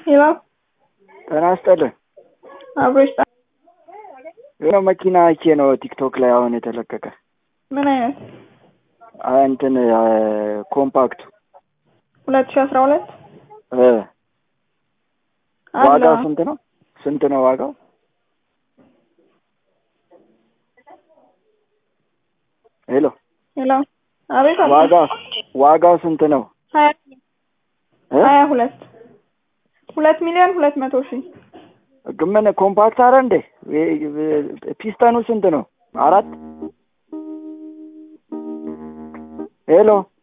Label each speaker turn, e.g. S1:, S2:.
S1: ሄሎ
S2: ጤና ይስጥልን።
S1: አብሮሽ ጣ
S2: የሆነ መኪና አይቼ ነው ቲክቶክ ላይ አሁን የተለቀቀ
S1: ምን አይነት
S2: አ- እንትን አ፣ ኮምፓክቱ
S1: ሁለት ሺ አስራ ሁለት
S2: እ፣
S1: አለ
S2: ዋጋው ስንት ነው? ስንት ነው ዋጋው? ሄሎ
S1: ሄሎ አቤት አባ
S2: ዋጋው ዋጋው ስንት ነው?
S1: ሀያ
S2: እ?
S1: ሀያ ሁለት ሁለት ሚሊዮን ሁለት መቶ ሺህ
S2: ግን ምን ኮምፓክት አረ እንዴ? የ- የ- ፒስተኑ ስንት ነው? አራት ሄሎ